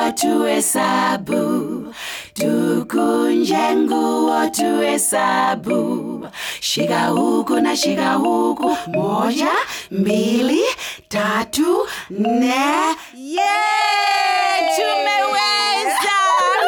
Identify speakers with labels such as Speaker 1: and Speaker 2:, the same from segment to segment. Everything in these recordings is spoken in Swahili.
Speaker 1: nguo tuhesabu, tukunje nguo tuhesabu. Shika huku na shika huku, moja, mbili, tatu, nne. Yeah, tumeweza!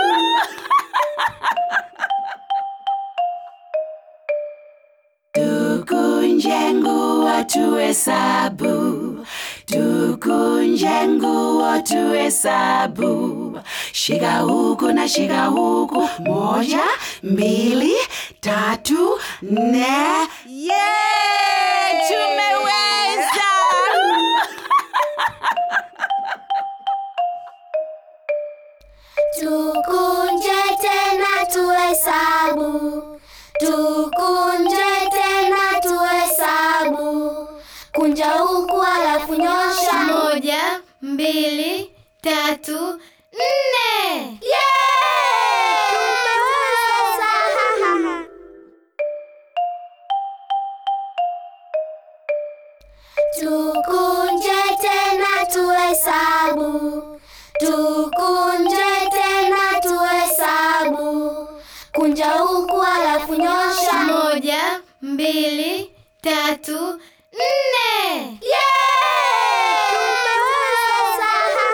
Speaker 1: Tukunje nguo tuhesabu, tukunje nguo tuhesabu. Shika huku na shika huku, moja, mbili, tatu, nne. Yeah, tumeweza!
Speaker 2: Tukunje tena tuhesabu, tukunje tena tuhesabu. Kunja huku alafu nyosha.
Speaker 3: Moja, mbili, tatu, nne.
Speaker 2: Yeah! Tumeweza! Tukunje tena tuhesabu, tukunje tena tuhesabu. Kunja huku alafu nyosha.
Speaker 3: Moja, mbili, tatu, nne.
Speaker 2: Yeah! Tumeweza!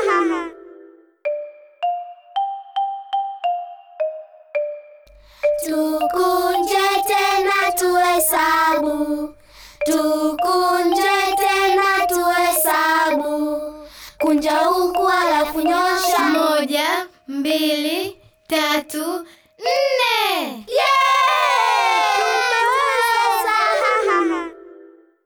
Speaker 2: Tukunje tena tuhesabu, tukunje tena tuhesabu. Kunja huku alafu nyosha.
Speaker 3: Moja, mbili, tatu,